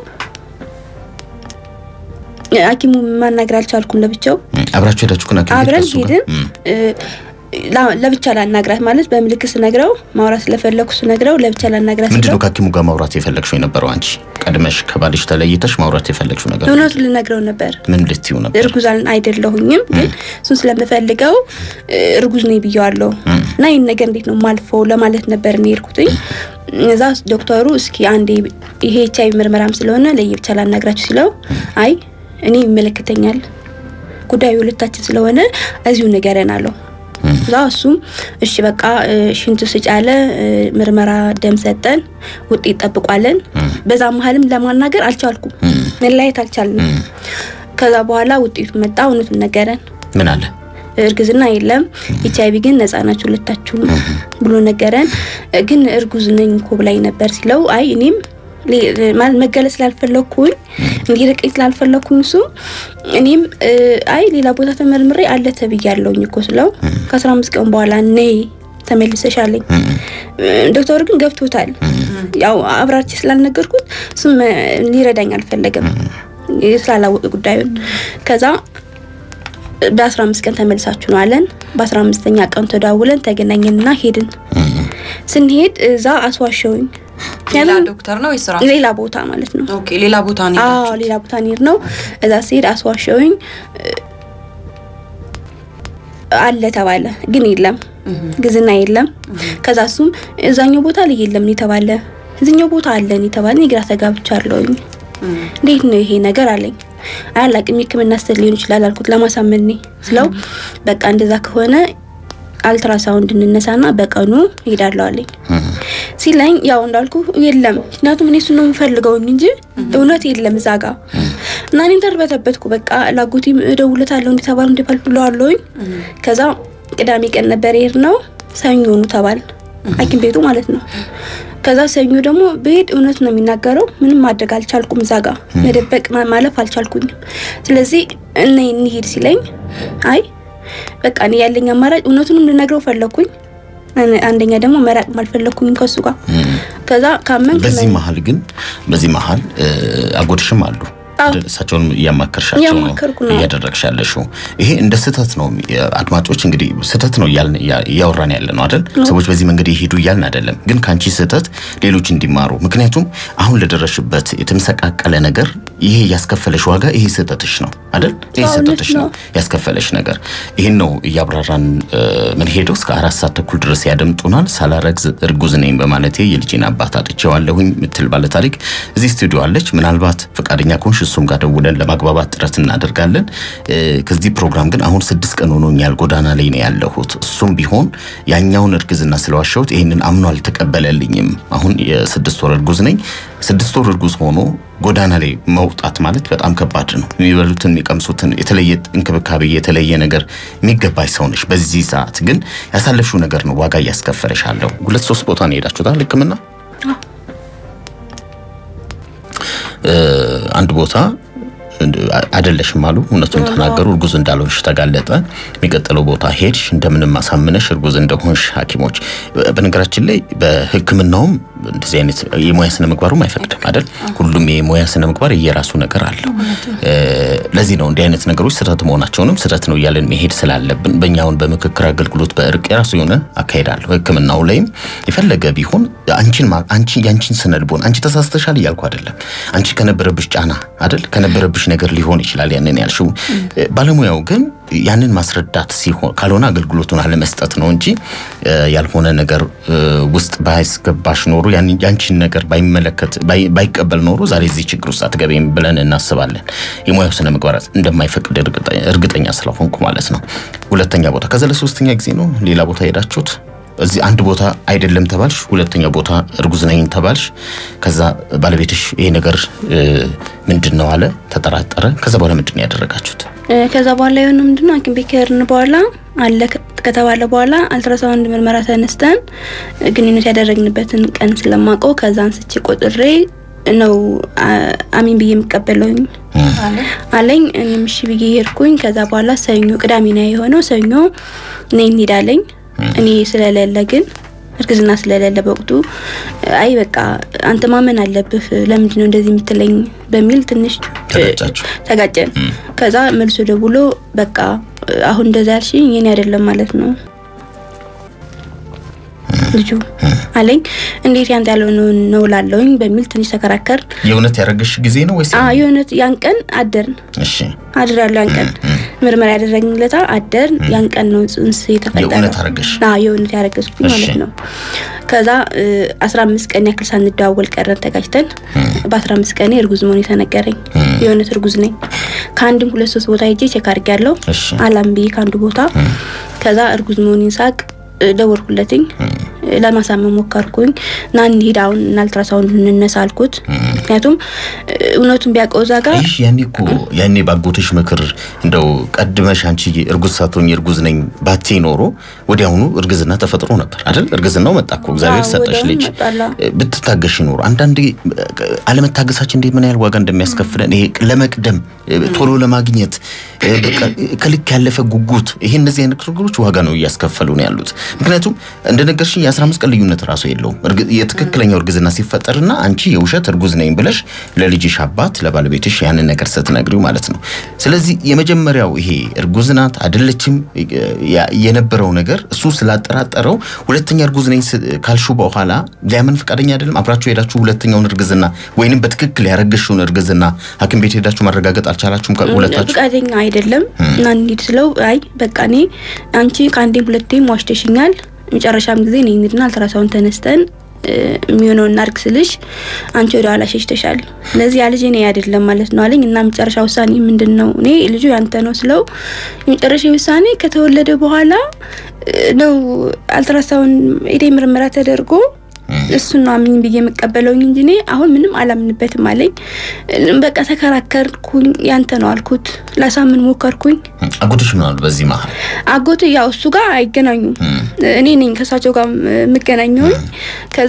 ሐኪሙ ማናገር አልቻልኩም ለብቻው እም። አብራችሁ ሄዳችሁ ግን ሐኪም ቤት አብረን ከእሱ ጋር? ሄድን። እም። እ፣ ላ- ለብቻ ላናግራት ማለት በምልክት ስነግረው ማውራት ስለፈለኩ ስነግረው ለብቻ ላናግራት ምንድን ስለው ነው ከሐኪሙ ጋር ማውራት የፈለግሽው የነበረው? አንቺ ቀድመሽ ከባልሽ ተለይተሽ ማውራት የፈለግሽው ነገር እውነቱ ልነግረው ነበር። ምን ልትይው ነበር? እርጉዝ አል- አይደለሁኝም ግን እሱን ስለምፈልገው እ፣ እርጉዝ ነኝ ብየዋለሁ እና ይህን ነገር እንዴት ነው ማልፈው ለማለት ነበር እኔ የሄድኩትኝ። እዛ ዶክተሩ እስኪ አንዴ ይሄ ኤች አይ ቪ ምርመራም ስለሆነ ለየብቻ ላናግራችሁ ሲለው አይ እኔ ይመለከተኛል ጉዳዩ ሁለታችን ስለሆነ እዚሁ ንገረን አለው። እዛ እሱም እሺ በቃ እ፣ ሽንት ስጭ አለ። እ፣ ምርመራ ደም ሰጠን፣ ውጤት ጠብቋለን። በዛ መሀልም ለማናገር አልቻልኩም፣ መለያየት አልቻልንም። ከዛ በኋላ ውጤቱ መጣ፣ እውነቱን ነገረን። ምን አለ? እርግዝና የለም ኤች አይቪ ግን ነፃ ናችሁ ሁለታችሁም ብሎ ነገረን። ግን እርጉዝ ነኝ እኮ ብላኝ ነበር ሲለው አይ እኔም ሌ- ማለት መገለጽ ስላልፈለኩኝ እንዲርቀኝ ስላልፈለኩኝ እሱ እኔም እ፣ አይ ሌላ ቦታ ተመርምሬ አለ ተብያለሁኝ እኮ ስለው ከአስራ አምስት ቀን በኋላ ነይ ተመልሰሽ አለኝ። ዶክተሩ ግን ገብቶታል። ያው አብራርቼ ስላልነገርኩት እሱም እ፣ ሊረዳኝ አልፈለገም ስላላወቀ ጉዳዩን ከዛ በአስራ አምስት ቀን ተመልሳችሁ ነው አለን። በአስራ አምስተኛ ቀን ተደዋውለን ተገናኘንና ሄድን። ስንሄድ እዛ አስዋሸውኝ። ሌላ ምክንያቱም ዶክተር ነው ወይስ ራሱ? ሌላ ቦታ ማለት ነው። ኦኬ ሌላ ቦታ ነው አዎ የሄዳችሁት? ሌላ ቦታ እንሄድ ነው። እዛ ስሄድ አስዋሸውኝ አለ ተባለ፣ ግን የለም ግዝና የለም። ከዛ እሱም እዛኛው ቦታ ላይ የለም የተባለ እዚኛው ቦታ አለን የተባለ እኔ ግራ ተጋብቻለሁኝ። እንዴት ነው ይሄ ነገር አለኝ። አላቅም የሕክምና ስህተት ሊሆን ይችላል አልኩት ለማሳመን እኔ ስለው በቃ እንደዛ ከሆነ አልትራሳውንድ እንነሳና በቀኑ ሄዳለሁ አለኝ ሲለኝ ያው እንዳልኩ የለም ምክንያቱም እኔ እሱን ነው የምፈልገውኝ እንጂ እውነት የለም እዛ ጋ እና እኔም ተርበተበትኩ በቃ ላጎቴም እደውልለታለሁ እንደተባሉ እንደባል ብለዋለሁኝ ከዛ ቅዳሜ ቀን ነበር ይሄድ ነው ሰኞ ኑ ተባል ሐኪም ቤቱ ማለት ነው ከዛ ሰኞ ደግሞ ብሄድ እውነት ነው የሚናገረው ምንም ማድረግ አልቻልኩም እዛ ጋ መደበቅ ማ- ማለፍ አልቻልኩኝም ስለዚህ እነ እንሂድ ሲለኝ አይ በቃ እኔ ያለኝ አማራጭ እውነቱንም ልነግረው ፈለኩኝ አን- አንደኛ ደግሞ መራቅም አልፈለኩኝም ከሱ ጋር ከዛ ካመን በዚህ መሀል ግን በዚህ መሀል እ፣ አጎትሽም አሉ አዎ። አይደል? እሳቸውን እያማከርሻቸው ነው እያማከርኩ ነው። እያደረግሽ ያለሽው። ይሄ እንደ ስህተት ነው። አድማጮች እንግዲህ ስህተት ነው እያልን እያ- እያወራን ያለ ነው አይደል? ሰዎች በዚህ መንገድ ይሄዱ እያልን አይደለም፣ ግን ከአንቺ ስህተት ሌሎች እንዲማሩ። ምክንያቱም አሁን ለደረሽበት የተመሰቃቀለ ነገር ይሄ ያስከፈለሽ ዋጋ ይሄ ስህተትሽ ነው አይደል? ይሄ አዎ፣ ስህተትሽ እውነት ነው ነው። ያስከፈለሽ ነገር። ይህን ነው እያብራራን እ፣ ምን ሄደው እስከ አራት ሰዓት ተኩል ድረስ ያደምጡናል። ሳላረግዝ እርጉዝ ነኝ በማለቴ የልጄን አባት አጥቼዋለሁኝ ምትል ባለ ታሪክ እዚህ ስቱዲዮ አለች። ምናልባት ፈቃደኛ ከሆንሽ እሱም ጋር ደውለን ለማግባባት ጥረት እናደርጋለን። እ፣ ከዚህ ፕሮግራም ግን አሁን ስድስት ቀን ሆኖኛል፣ ጎዳና ላይ ነው ያለሁት። እሱም ቢሆን ያኛውን እርግዝና ስለዋሸሁት ይህንን አምኖ አልተቀበለልኝም። አሁን የስድስት ወር እርጉዝ ነኝ። ስድስት ወር እርጉዝ ሆኖ ጎዳና ላይ መውጣት ማለት በጣም ከባድ ነው። የሚበሉትን የሚቀምሱትን የተለየ እንክብካቤ የተለየ ነገር የሚገባሽ ሰው ነሽ። በዚህ ሰዓት ግን ያሳለፍሽው ነገር ነው ዋጋ እያስከፈለሽ አለው። ሁለት ሶስት ቦታ ነው የሄዳችሁታል ሕክምና እ፣ አንድ ቦታ አይደለሽም አሉ። እውነቱን ተናገሩ። እርጉዝ እንዳልሆንሽ ተጋለጠ። የሚቀጥለው ቦታ ሄድሽ፣ እንደምንም አሳምነሽ እርጉዝ እንደሆንሽ ሐኪሞች በነገራችን ላይ በሕክምናውም እንደዚህ አይነት የሙያ ስነ ምግባሩም አይፈቅድም አይደል? ሁሉም የሙያ ስነ ምግባር የራሱ ነገር አለው። እ፣ ለዚህ ነው እንዲህ አይነት ነገሮች ስህተት መሆናቸውንም ስህተት ነው እያለን መሄድ ስላለብን በእኛውን በምክክር አገልግሎት በእርቅ የራሱ የሆነ አካሄድ አለው። ሕክምናው ላይም የፈለገ ቢሆን አንቺን ማ- አንቺ ያንቺን ስነ ልቦና አንቺ ተሳስተሻል እያልኩ አይደለም። አንቺ ከነበረብሽ ጫና አይደል ከነበረብሽ ነገር ሊሆን ይችላል ያንን ያልሽው። እ፣ ባለሙያው ግን ያንን ማስረዳት ሲሆን ካልሆነ አገልግሎቱን አለመስጠት ነው እንጂ እ፣ ያልሆነ ነገር እ፣ ውስጥ ባያስገባሽ ኖሮ ያን ያንቺን ነገር ባይመለከት ባይ- ባይቀበል ኖሮ ዛሬ እዚህ ችግር ውስጥ አትገቢም ብለን እናስባለን። የሙያው ስነ ምግባራት እንደማይፈቅድ እርግጠ- እርግጠኛ ስለሆንኩ ማለት ነው። ሁለተኛ ቦታ ከዛ ለሶስተኛ ጊዜ ነው ሌላ ቦታ ሄዳችሁት? እዚህ አንድ ቦታ አይደለም ተባልሽ፣ ሁለተኛ ቦታ እርጉዝ ነኝ ተባልሽ። ከዛ ባለቤትሽ ይሄ ነገር እ፣ ምንድን ነው አለ፣ ተጠራጠረ። ከዛ በኋላ ምንድን ነው ያደረጋችሁት? እ፣ ከዛ በኋላ የሆነ ምንድነው ሐኪም ቤት ከሄድን በኋላ አለ ከ- ከተባለ በኋላ አልትራሳውንድ ምርመራ ተነስተን እ፣ ግንኙነት ያደረግንበትን ቀን ስለማውቀው ከዛ አንስቼ ቆጥሬ ነው አ- አሚን ብዬ የምቀበለውኝ አለ አለኝ። እኔም እሺ ብዬ ሄድኩኝ። ከዛ በኋላ ሰኞ ቅዳሜ ነው የሆነው። ሰኞ ነይ እንሄዳለኝ። እኔ ስለሌለ ግን እርግዝና ስለሌለ በወቅቱ አይ በቃ አንተ ማመን አለብህ፣ ለምንድን ነው እንደዚህ የምትለኝ በሚል ትንሽ ተጋጫችሁ? ተጋጨን። ከዛ መልሶ ደውሎ በቃ አሁን እንደዛ ያልሽኝ የኔ አይደለም ማለት ነው ልጁ አለኝ። እንዴት ያንተ ያልሆነው ነው ላለውኝ በሚል ትንሽ ተከራከር። የእውነት ያደረገሽ ጊዜ ነው ወይስ? አዎ የሆነት ያን ቀን አደርን እሺ አድር ያለው ያን ቀን ምርመራ ያደረግንለታ አደር ያን ቀን ነው ጽንስ የተፈጠረው። የእውነት አረገሽ? አዎ የእውነት ያረገዝኩኝ እሺ። ማለት ነው። ከዛ አስራ አምስት ቀን ያክል ሳንደዋወል ቀረን ተጋጭተን። በአስራ አምስት ቀኔ እርጉዝ መሆን የተነገረኝ የእውነት እርጉዝ ነኝ። ከአንድም ሁለት ሶስት ቦታ ሄጄ ቼክ አድርጌያለሁ። እሺ አላም ብዬ ከአንዱ ቦታ ከዛ እርጉዝ መሆኔን ሳቅ ደወልኩለትኝ። ለማሳመን ሞከርኩኝ እና እንሂድ አሁን እና አልትራሳውንድ እንነሳ አልኩት። ምክንያቱም እ፣ እውነቱን ቢያውቀው እዛ ጋር ይህ ያኔ እኮ ያኔ ባጎትሽ ምክር እንደው ቀድመሽ አንቺ እርጉዝ ሳትሆኝ እርጉዝ ነኝ ባቴ ኖሮ ወዲያውኑ እርግዝና ተፈጥሮ ነበር አይደል? እርግዝናው መጣ እኮ እግዚአብሔር አዎ፣ ሰጠሽ ወዲያውኑ ልጅ። መጣላ። ብትታገሽ ኖሮ አንዳንዴ አለመታገሳችን እንዴት ምን ያህል ዋጋ እንደሚያስከፍለን ይሄ ለመቅደም ቶሎ ለማግኘት በቃ ከልክ ያለፈ ጉጉት ይሄ እነዚህ አይነት ነገሮች ዋጋ ነው እያስከፈሉ ነው ያሉት። ምክንያቱም እንደነገርሽኝ የ15 ቀን ልዩነት ራሱ የለውም እርግ- የትክክለኛው እርግዝና ሲፈጠርና አንቺ የውሸት እርጉዝ ነኝ ብለሽ ለልጅሽ አባት ለባለቤትሽ ያንን ነገር ስትነግሪው ማለት ነው። ስለዚህ የመጀመሪያው ይሄ እርጉዝ ናት አይደለችም ያ- የነበረው ነገር እሱ ስላጠራጠረው ሁለተኛ እርጉዝ ነኝ ስ- ካልሹ በኋላ ሊያምን ፈቃደኛ አይደለም። አብራችሁ ሄዳችሁ ሁለተኛውን እርግዝና ወይንም በትክክል ያረገሽውን እርግዝና ሐኪም ቤት ሄዳችሁ ማረጋገጥ አልቻላችሁም ከሁለታችሁ? ፈቃደኛ አይደለም እና እንሂድ ስለው አይ በቃ እኔ አንቺ ከአንዴም ሁለቴም ዋሽተሽኛል፣ መጨረሻም ጊዜ እኔ እንሂድና አልትራሳውን ተነስተን እ፣ የሚሆነውን እናድርግ ስልሽ አንቺ ወደ ኋላ ሸሽተሻል። ስለዚህ ያ ልጅ እኔ አይደለም ማለት ነው አለኝ እና መጨረሻ ውሳኔ ምንድን ነው? እኔ ልጁ ያንተ ነው ስለው የመጨረሻ ውሳኔ ከተወለደ በኋላ እ፣ ነው አልትራሳውን ሄዴ ምርመራ ተደርጎ እሱን ነው አምኝ ብዬ የምቀበለውኝ እንጂ እኔ አሁን ምንም አላምንበትም አለኝ። በቃ ተከራከርኩኝ። ያንተ ነው አልኩት። ላሳምን ሞከርኩኝ። አጎትሽ ምን አሉ በዚህ መሀል? አጎት ያው እሱ ጋር አይገናኙም። እኔ ነኝ ከእሳቸው ጋር የምገናኘውኝ። ከዛ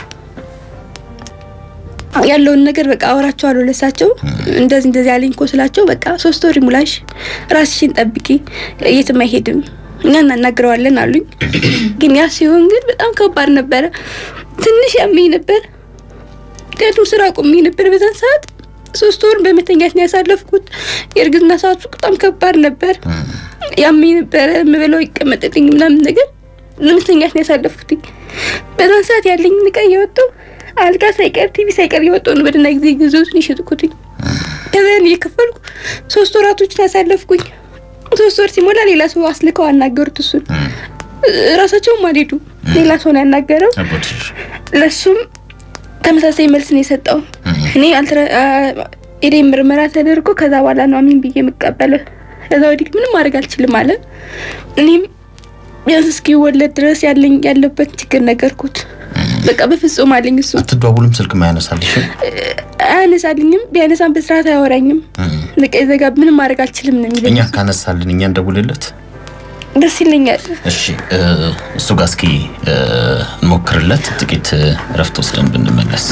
ያለውን ነገር በቃ አወራቸዋለሁ ለእሳቸው። እንደዚህ እንደዚህ ያለኝ እኮ ስላቸው በቃ ሶስት ወር ሙላሽ ራስሽን ጠብቂ፣ የትም አይሄድም እኛ እናናግረዋለን አሉኝ። ግን ያ ሲሆን ግን በጣም ከባድ ነበረ። ትንሽ ያመኝ ነበር፣ ምክንያቱም ስራ ቆሜ ነበር በዛን ሰዓት። ሶስት ወር በመተኛት ነው ያሳለፍኩት። የእርግዝና ሰዓቱ በጣም ከባድ ነበር። ያመኝ ነበረ፣ የምበላው ይቀመጥልኝ ምናምን ነገር ለመተኛት ነው ያሳለፍኩት። በዛን ሰዓት ያለኝ እቃ እያወጣሁ አልጋ ሳይቀር ቲቪ ሳይቀር እያወጣሁ ነው በደህና ጊዜ ጊዜዎችን የሸጥኩትኝ። ከዛ ያን እየከፈልኩ ሶስት ወራቶችን ያሳለፍኩኝ። ሶስት ወር ሲሞላ ሌላ ሰው አስልከው አናገሩት። እሱን ራሳቸውም አልሄዱ፣ ሌላ ሰው ነው ያናገረው። አጎትሽ ለሱም ተመሳሳይ መልስ ነው የሰጠው። እኔ ኤዴ ምርመራ ተደርጎ ከዛ በኋላ ነው አሚን ብዬ የምቀበለው። ከዛ ወዲህ ምንም ማድረግ አልችልም አለ። እኔም ቢያንስ እስኪወለድ ድረስ ያለኝ ያለበት ችግር ነገርኩት። በቃ በፍጹም አለኝ። እሱ አትደዋውልም፣ ስልክ ማያነሳልሽም? አያነሳልኝም። ቢያነሳም በስርዓት አያወራኝም። በቃ የዘጋ ምንም ማድረግ አልችልም ነው የሚለኝ። እኛ ካነሳልን እኛ እንደውልለት። ደስ ይለኛል። እሺ እ፣ እሱ ጋር እስኪ እ፣ እንሞክርለት ጥቂት እረፍት ወስደን ብንመለስ።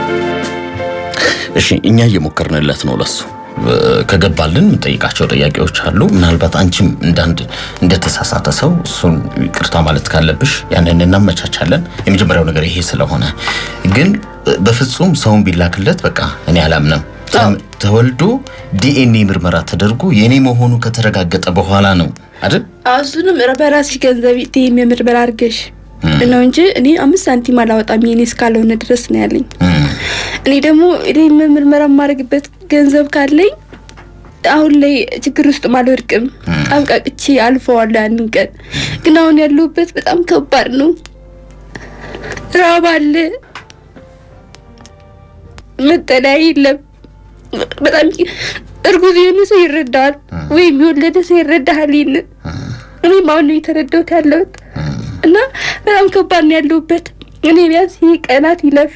እሺ እኛ እየሞከርንለት ነው ለሱ እ፣ ከገባልን የምንጠይቃቸው ጥያቄዎች አሉ። ምናልባት አንቺም እንዳንድ እንደተሳሳተ ሰው እሱን ይቅርታ ማለት ካለብሽ ያንን እናመቻቻለን። የመጀመሪያው ነገር ይሄ ስለሆነ ግን እ፣ በፍጹም ሰውን ቢላክለት በቃ እኔ አላምንም። ተም- ተወልዶ ዲኤንኤ ምርመራ ተደርጎ የኔ መሆኑ ከተረጋገጠ በኋላ ነው አይደል? እሱንም በራስሽ ገንዘብ ቴም የምርመራ አድርገሽ ነው እንጂ እኔ አምስት ሳንቲም አላወጣም የኔ እስካልሆነ ድረስ ነው ያለኝ። እም። እኔ ደግሞ እኔ ምርመራ የማደርግበት ገንዘብ ካለኝ አሁን ላይ ችግር ውስጥ አልወድቅም። አብቃቅቼ አልፈዋለሁ ያንን ቀን። ግን አሁን ያለሁበት በጣም ከባድ ነው። ራብ አለ፣ መጠለያ የለም። በጣም እርጉዝ የሆነ ሰው ይረዳዋል፣ ወይም የወለደ ሰው ይረዳሃል። ይህንን እኔም አሁን ነው የተረዳሁት ያለሁት እና በጣም ከባድ ነው ያለሁበት። እኔ ቢያንስ ይህ ቀናት ይለፍ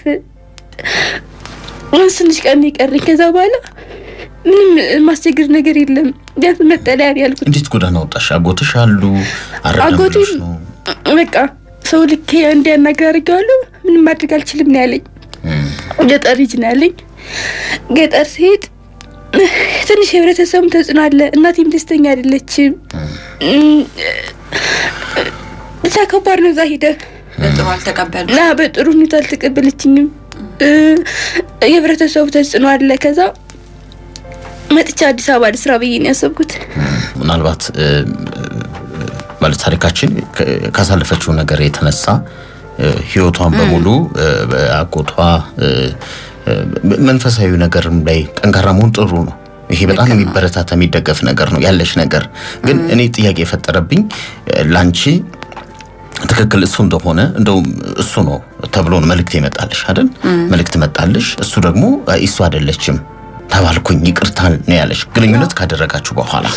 አሁን ትንሽ ቀን ነው የቀረኝ። ከዛ በኋላ ምንም ማስቸግር ነገር የለም። ቢያንስ መጠለያ ነው ያልኩት። እንዴት ጎዳና ወጣሽ? አጎትሽ አሉ አረዳም አጎቴ ብሎሽ ነው? በቃ ሰው ልክ እንዲያናገር አድርጌዋለሁ። ምንም ማድረግ አልችልም ነው ያለኝ። እም። ገጠር ልጅ ነው ያለኝ። ገጠር ሲሄድ ትንሽ የህብረተሰቡም ተጽዕኖ አለ። እናቴም ደስተኛ አይደለችም። እም፣ ብቻ ከባድ ነው። እዛ ሄደህ በጥሩ አልተቀበሉ እና በጥሩ ሁኔታ አልተቀበለችኝም። እ፣ የህብረተሰቡ ተጽዕኖ አለ። ከዛ መጥቻ አዲስ አበባ ልስራ ብዬ ነው ያሰብኩት። ምናልባት እ፣ ማለት ታሪካችን ከ- ካሳለፈችው ነገር የተነሳ እ፣ ህይወቷን በሙሉ እ፣ በአጎቷ እ፣ እ፣ መንፈሳዊ ነገርም ላይ ጠንካራ መሆን ጥሩ ነው። ይሄ በጣም የሚበረታታ የሚደገፍ ነገር ነው ያለሽ ነገር። ግን እኔ ጥያቄ የፈጠረብኝ እ፣ ላንቺ ትክክል እሱ እንደሆነ እንደውም እሱ ነው ተብሎ ነው መልእክት ይመጣልሽ አይደል? መልእክት መጣልሽ። እሱ ደግሞ አይ እሱ አይደለችም ተባልኩኝ ይቅርታ ነው ያለሽ። ግንኙነት ካደረጋችሁ በኋላ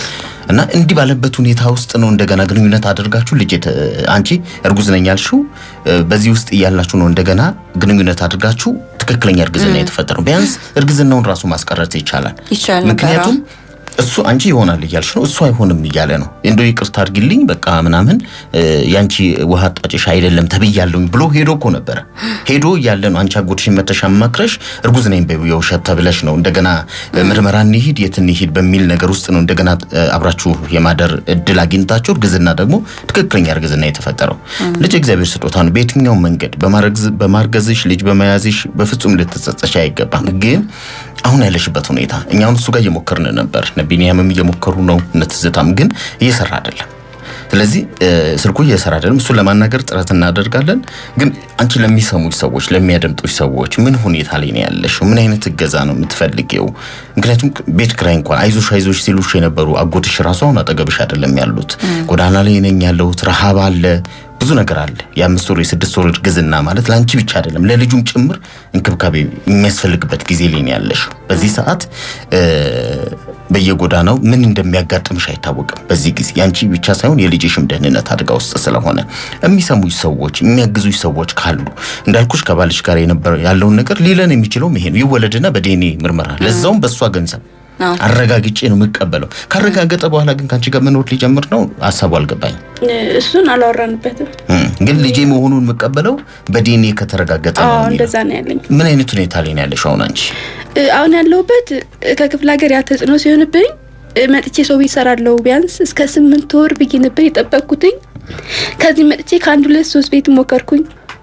እና እንዲህ ባለበት ሁኔታ ውስጥ ነው እንደገና ግንኙነት አድርጋችሁ ልጅ የተ- አንቺ እርጉዝ ነኝ ያልሽው እ፣ በዚህ ውስጥ እያላችሁ ነው እንደገና ግንኙነት አድርጋችሁ ትክክለኛ እርግዝና የተፈጠረው። ቢያንስ እርግዝናውን ራሱ ማስቀረት ይቻላል። ይቻል ነበር። ምክንያቱም እሱ አንቺ ይሆናል እያልሽ ነው፣ እሱ አይሆንም እያለ ነው። እንደው ይቅርታ አድርጊልኝ በቃ ምናምን እ፣ ያንቺ ውሃ ጣጭሽ አይደለም ተብያለሁኝ ብሎ ሄዶ እኮ ነበረ። ሄዶ እያለ ነው አንቺ አጎትሽን መተሽ አማክረሽ እርጉዝ ነኝ በይው የውሸት ተብለሽ ነው እንደገና እ፣ ምርመራ እንሂድ የት እንሂድ በሚል ነገር ውስጥ ነው እንደገና እ፣ አብራችሁ የማደር እድል አግኝታችሁ እርግዝና ደግሞ ትክክለኛ እርግዝና የተፈጠረው። ልጅ እግዚአብሔር ስጦታ ነው። በየትኛውም መንገድ በማረግዝ- በማርገዝሽ ልጅ በመያዝሽ በፍጹም ልትጸጸሽ አይገባም። ግን አሁን ያለሽበት ሁኔታ እኛ አሁን እሱ ጋር እየሞከርን ነበር። እነ ቢኒያምም እየሞከሩ ነው፣ እነ ትዝታም ግን እየሰራ አይደለም። ስለዚህ እ፣ ስልኩ እየሰራ አይደለም። እሱን ለማናገር ጥረት እናደርጋለን። ግን አንቺ ለሚሰሙች ሰዎች፣ ለሚያደምጡች ሰዎች ምን ሁኔታ ላይ ነው ያለሽው? ምን አይነት እገዛ ነው የምትፈልጊው? ምክንያቱም ቤት ክራይ እንኳን አይዞሽ አይዞሽ ሲሉሽ የነበሩ አጎትሽ ራሱ አሁን አጠገብሽ አይደለም ያሉት። ጎዳና ላይ ነኝ ያለሁት፣ ረሃብ አለ ብዙ ነገር አለ። የአምስት ወር የስድስት ወር እርግዝና ማለት ለአንቺ ብቻ አይደለም ለልጁም ጭምር እንክብካቤ የሚያስፈልግበት ጊዜ ላይ ነው ያለሽው። በዚህ ሰዓት እ፣ በየጎዳናው ምን እንደሚያጋጥምሽ አይታወቅም። በዚህ ጊዜ የአንቺ ብቻ ሳይሆን የልጅሽም ደህንነት አደጋ ውስጥ ስለሆነ የሚሰሙሽ ሰዎች፣ የሚያግዙሽ ሰዎች ካሉ እንዳልኩሽ ከባልሽ ጋር የነበረ ያለውን ነገር ሊለን የሚችለውም ይሄ ነው። ይወለድና በዲኤንኤ ምርመራ ለዛውም በእሷ ገንዘብ አዎ። አረጋግጬ ነው የምቀበለው። ካረጋገጠ በኋላ ግን ከአንቺ ጋር መኖር ሊጀምር ነው። ሀሳቡ አልገባኝም። እሱን አላወራንበትም። እም፣ ግን ልጄ መሆኑን የምቀበለው በዲኤንኤ ከተረጋገጠ ነው አዎ የሚለው። እንደዛ ነው ያለኝ። ምን አይነት ሁኔታ ላይ ነው ያለሽው አሁን አንቺ? እ፣ አሁን ያለሁበት እ፣ ከክፍለ ሀገር ያ ተጽዕኖ ሲሆንብኝ እ፣ መጥቼ ሰው ቤት እሰራለሁ ቢያንስ እስከ ስምንት ወር ብዬ ነበር የጠበቅኩትኝ። ከዚህ መጥቼ ከአንድ ሁለት ሶስት ቤት ሞከርኩኝ።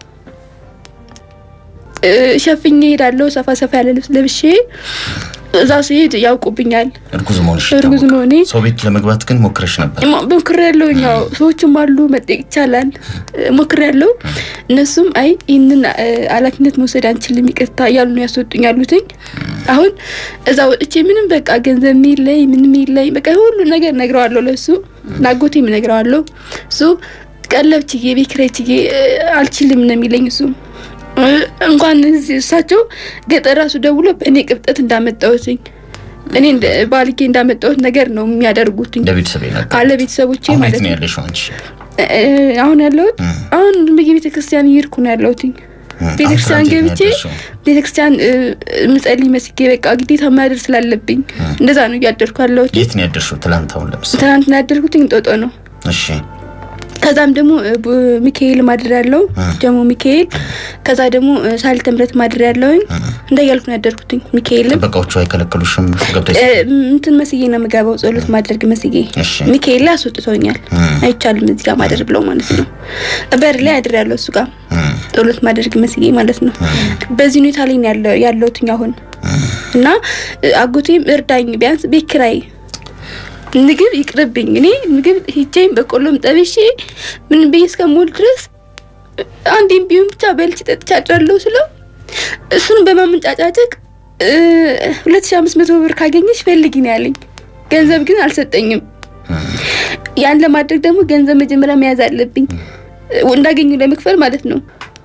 እ፣ ሸፍኜ ሄዳለሁ ሰፋ ሰፋ ያለ ልብስ ለብሼ እዛ ሲሄድ ያውቁብኛል። እርጉዝ መሆንሽ እርጉዝ ይታወቃል። መሆኔ ሰው ቤት ለመግባት ግን ሞክረሽ ነበር። ሞክር ያለው ያው ሰዎችም አሉ መጠየቅ ይቻላል። ሞክር ያለው እነሱም አይ ይህንን እ፣ ኃላፊነት መውሰድ አንችልም ይቅርታ እያሉ ነው ያስወጡኝ ያሉትኝ። አሁን እዛ ወጥቼ ምንም በቃ ገንዘብ የለኝ ምንም የለኝ በቃ ሁሉ ነገር ነግረዋለሁ ለሱ ናጎቴም ነግረዋለሁ። እሱ ቀለብ ችዬ ቤት ኪራይ ችዬ እ፣ አልችልም ነው የሚለኝ እሱ እ፣ እንኳን እዚህ እሳቸው ገጠር ራሱ ደውሎ በእኔ ቅብጠት እንዳመጣሁትኝ እኔ እንደ ባልጌ እንዳመጣሁት ነገር ነው የሚያደርጉትኝ እንደ ቤተሰብ ነገር አለ ቤተሰቦቼ አሁን ማለት የት ነው ነው። ያለሽው አንቺ? እ፣ አሁን ያለሁት እም። አሁን በየ ቤተ ክርስቲያን እየሄድኩ ነው ያለሁትኝ። እም፣ ቤተ አሁን ክርስቲያን ትናንት የት ነው ገብቼ ያለሽው? ቤተ ክርስቲያን እ፣ ምጸልይ መስጌ በቃ ግዴታ ማደር ስላለብኝ እንደዛ ነው እያደርኩ ያለሁት። የት ነው ያደርሽው? ትላንት አሁን ለምሳሌ ትናንትና ያደርኩትኝ እንጦጦ ነው። እሺ ከዛም ደግሞ እ፣ ቡ- ሚካኤል ማድር ያለው ደግሞ ሚካኤል ከዛ ደግሞ እ፣ ሳልተ ምሕረት ማድር ያለውኝ እንደ እያልኩ ነው ያደርኩትኝ። ሚካኤልም ጥበቃዎቹ አይከለክሉሽም ገብተሽ? እ፣ እንትን መስዬ ነው የምገባው ጸሎት ማድረግ መስዬ እሺ ሚካኤል ላይ አስወጥቶኛል። አይቻልም እዚህ ጋር ማደር ብለው ማለት ነው። በር ላይ አድር ያለው እሱ ጋር እም፣ ጸሎት ማድረግ መስዬ ማለት ነው። በዚህ ሁኔታ ላይ ነው ያለው ያለሁትኝ አሁን እና እ፣ አጎቴም እርዳኝ ቢያንስ ቤት ኪራይ ምግብ ይቅርብኝ። እኔ ምግብ ሂጄም በቆሎም ጠብሼ ምን ብዬ እስከምውል ድረስ አንዴም ቢሆን ብቻ በልቼ ጠጥቼ አድራለሁ ስለው እሱን በማመንጫጫጭቅ ሁለት ሺ አምስት መቶ ብር ካገኘች ፈልጊ ነው ያለኝ። ገንዘብ ግን አልሰጠኝም። ያን ለማድረግ ደግሞ ገንዘብ መጀመሪያ መያዝ አለብኝ እንዳገኙ ለመክፈል ማለት ነው።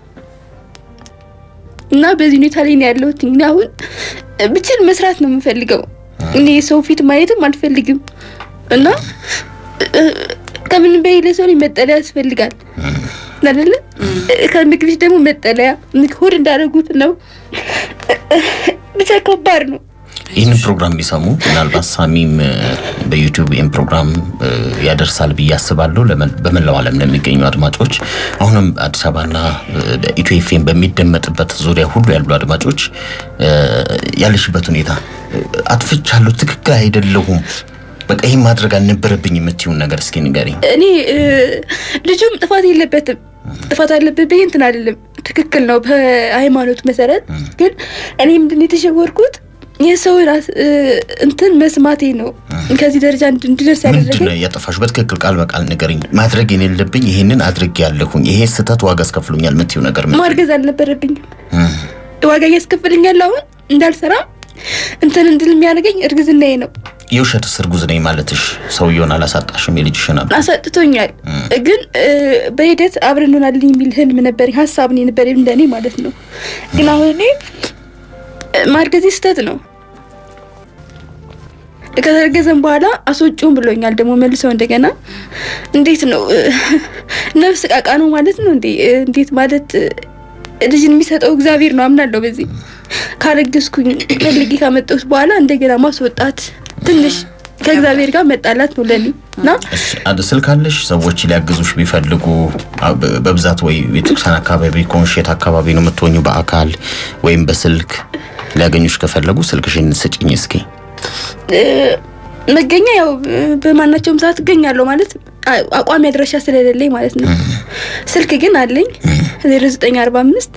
እና በዚህ ሁኔታ ላይ ነው ያለሁት። እኔ አሁን ብችል መስራት ነው የምፈልገው። እኔ ሰው ፊት ማየትም አልፈልግም እና እ፣ ከምን በይ ለሰው ላይ መጠለያ ያስፈልጋል አይደለ? ከምግብሽ ደግሞ መጠለያ ሆድ እንዳደረጉት ነው። ብቻ ከባድ ነው። ይህንን ፕሮግራም ቢሰሙ ምናልባት ሳሚም እ፣ በዩቲዩብ ይህን ፕሮግራም እ፣ ያደርሳል ብዬ አስባለሁ። ለመ- በመላው ዓለም ለሚገኙ አድማጮች አሁንም አዲስ አበባና እ፣ ኢትዮ ኤፍኤም በሚደመጥበት ዙሪያ ሁሉ ያሉ አድማጮች እ፣ ያለሽበት ሁኔታ እ፣ አጥፍቻለሁ፣ ትክክል አይደለሁም፣ በቃ ይህን ማድረግ አልነበረብኝ የምትይውን ነገር እስኪ ንገሪኝ። እኔ እ፣ ልጁም ጥፋት የለበትም። ጥፋት አለበት ብዬ እንትን አይደለም፣ ትክክል ነው በሃይማኖት መሰረት። ግን እኔ ምንድን ነው የተሸወርኩት የሰው ራስ እ፣ እንትን መስማቴ ነው ከዚህ ደረጃ እንድ- እንድደርስ ምንድን ያደረገኝ። ነው ያጠፋሽው? በትክክል ቃል በቃል ንገሪኝ። ማድረግ የሌለብኝ ይሄንን አድርጌ ያለሁኝ፣ ይሄ ስህተት ዋጋ አስከፍሎኛል የምትይው ነገር ምን? ማርገዝ አልነበረብኝም። እም፣ ዋጋ እያስከፍልኛል። አሁን እንዳልሰራ እንትን እንድል የሚያደርገኝ እርግዝናዬ ነው። የውሸትስ እርጉዝ ነኝ ማለትሽ ሰውየውን አላሳጣሽም? የልጅሽን አብ አሳጥቶኛል። ግን እ፣ በሂደት አብረን እንሆናለን የሚል ህልም ነበረኝ፣ ሀሳብ ነው የነበረኝ እንደኔ ማለት ነው። ግን አሁን እኔ እ፣ ማርገዜ ስህተት ነው። ከተረገዘም በኋላ አስወጪውን ብሎኛል። ደግሞ መልሰው እንደገና እንዴት ነው እ፣ ነፍስ ቃቃ ነው ማለት ነው እንዴ? እ፣ እንዴት ማለት እ፣ ልጅን የሚሰጠው እግዚአብሔር ነው አምናለሁ። በዚህ ካረገዝኩኝ ፈልጌ ካመጣሁት በኋላ እንደገና ማስወጣት ትንሽ ከእግዚአብሔር ጋር መጣላት ነው ለኔ እና እሺ፣ አንድ ስልክ አለሽ? ሰዎች ሊያግዙሽ ቢፈልጉ አ- በ- በብዛት ወይ ቤተክርስቲያን አካባቢ ከሆንሽ የት አካባቢ ነው የምትሆኙ? በአካል ወይም በስልክ ሊያገኙሽ ከፈለጉ ስልክሽን ስጭኝ እስኪ። እ፣ መገኛ ያው እ፣ በማናቸውም ሰዓት እገኛለሁ ማለት አ- አቋሚ አድራሻ ስለሌለኝ ማለት ነው። ስልክ ግን አለኝ 0945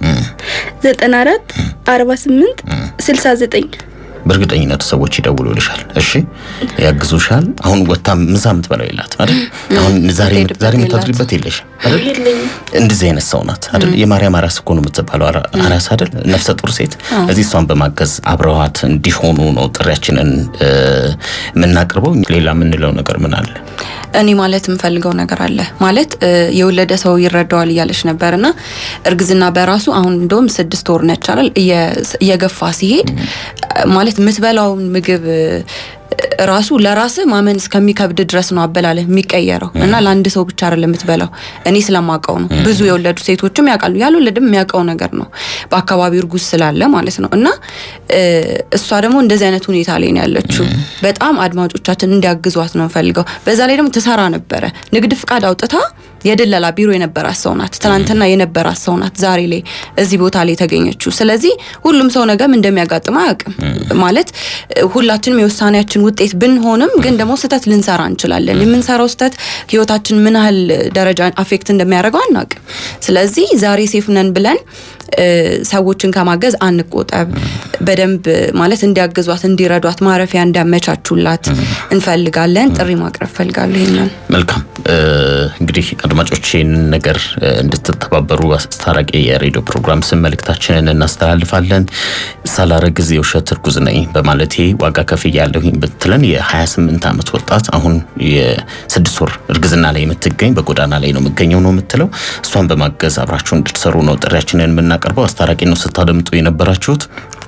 94 48 69 በእርግጠኝነት ሰዎች ይደውሉልሻል። እሺ ያግዙሻል። አሁን ወታ ምሳ የምትበላው የላት አይደል? አሁን ዛሬ የምትሄድበት ዛሬ የላት። የምታድሪበት የለሽም አይደል? የለኝም። እንደዚህ አይነት ሰው ናት አይደል? የማርያም አራስ እኮ ነው የምትባለው አራ- አራስ አይደል? ነፍሰ ጡር ሴት። እዚህ እሷን በማገዝ አብረዋት እንዲሆኑ ነው ጥሪያችንን እ፣ የምናቀርበው። ሌላ የምንለው ነገር ምን አለ? እኔ ማለት የምፈልገው ነገር አለ ማለት እ፣ የወለደ ሰው ይረዳዋል እያለች ነበር እና እርግዝና በራሱ አሁን እንደውም ስድስት ወር ነች አይደል እየ- እየገፋ ሲሄድ እ፣ ማለት የምትበላውን ምግብ እ፣ ራሱ ለራስ ማመን እስከሚከብድ ድረስ ነው አበላለህ የሚቀየረው እና ለአንድ ሰው ብቻ አይደለም የምትበላው። እኔ ስለማውቀው ነው። ብዙ የወለዱ ሴቶችም ያውቃሉ፣ ያልወለድም የሚያውቀው ነገር ነው። በአካባቢው እርጉዝ ስላለ ማለት ነው እና እ፣ እሷ ደግሞ እንደዚህ አይነት ሁኔታ ላይ ነው ያለችው። በጣም አድማጮቻችን እንዲያግዟት ነው ፈልገው። በዛ ላይ ደግሞ ትሰራ ነበረ ንግድ ፍቃድ አውጥታ የድለላ ቢሮ የነበራት ሰው ናት። ትናንትና የነበራት ሰው ናት። ዛሬ ላይ እዚህ ቦታ ላይ የተገኘችው። ስለዚህ ሁሉም ሰው ነገም እንደሚያጋጥም አያውቅም። ማለት እ፣ ሁላችንም የውሳኔያችን ውጤት ብንሆንም ግን ደግሞ ስህተት ልንሰራ እንችላለን። የምንሰራው ስህተት ህይወታችን ምን ያህል ደረጃ አፌክት እንደሚያደርገው አናውቅም። ስለዚህ ዛሬ ሴፍ ነን ብለን እ፣ ሰዎችን ከማገዝ አንቆጠብ። በደንብ ማለት እንዲያግዟት፣ እንዲረዷት፣ ማረፊያ እንዲያመቻቹላት እንፈልጋለን። ጥሪ ማቅረብ ፈልጋለሁ ይሄንን መልካም እ፣ እንግዲህ አድማጮች ይህንን ነገር እ፣ እንድትተባበሩ አስታራቂ የሬዲዮ ፕሮግራም ስም መልእክታችንን እናስተላልፋለን። ሳላረግዝ የውሸት እርጉዝ ነኝ በማለቴ ዋጋ ከፍያለሁኝ ብትለን የ28 ዓመት ወጣት አሁን የስድስት ወር እርግዝና ላይ የምትገኝ በጎዳና ላይ ነው የምገኘው ነው የምትለው። እሷን በማገዝ አብራችሁ እንድትሰሩ ነው ጥሪያችንን የምናቀርበው። አስታራቂ ነው ስታደምጡ የነበራችሁት።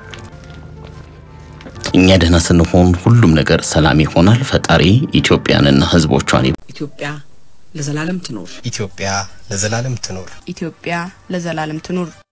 እኛ ደህና ስንሆን ሁሉም ነገር ሰላም ይሆናል። ፈጣሪ ኢትዮጵያንና ሕዝቦቿን ኢትዮጵያ ለዘላለም ትኖር። ኢትዮጵያ ለዘላለም ትኖር። ኢትዮጵያ ለዘላለም ትኑር።